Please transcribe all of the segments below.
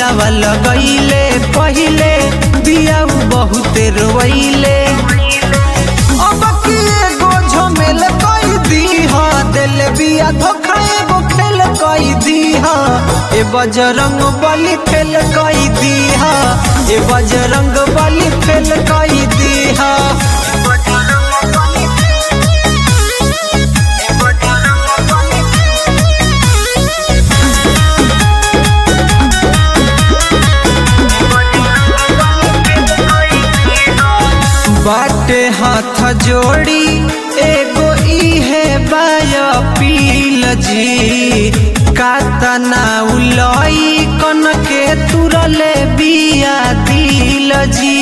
दिलावा लगैले पहिले दिया बहुते रोइले अब की एगो झमेल कई दीहा दिल बिया धोखा एगो खेल कई दीहा ए बजरंग बली फेल कई दीहा ए बजरंग बली फेल कई दीहा बाटे हाथ जोड़ी एगो इहे बाय पील जी कातना उलई कन के तुरले बिया दिल जी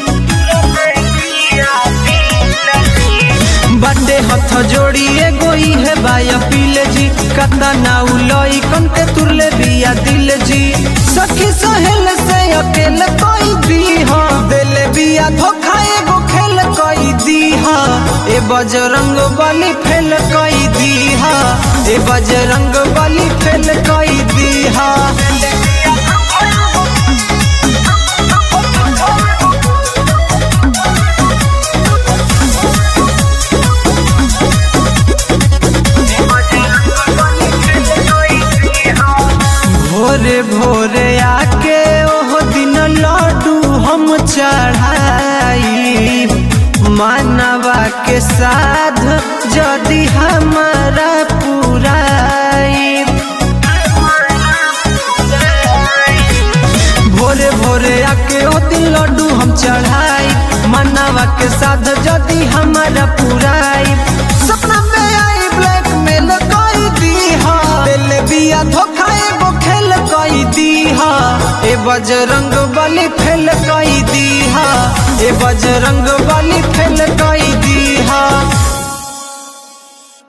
बाटे हाथ जोड़ी एगो इहे बाय पील जी कातना उलई कन के तुरले बिया दिल जी सखी सहेल से अकेल कोई दीहा दिल बिया धोखा एगो खेल कई दीहा ए बजरंग बली फेल कई दीहा ए बजरंग बली फेल कई दीहा भोरे भोरे आके ओहो दिन लड्डू हम चढ़ाई मानवा के साध यदि हमारा पुराई भोरे भोरे आके ओ दिन लड्डू हम चढ़ाई मानवा के साध यदि हमारा पुराई सपना में आई ब्लैक मेल कई दीहा दिल बिया धोखा एगो खेल कई दीहा ए बजरंग बली फेल कई दीहा ए बजरंग बली फेल कई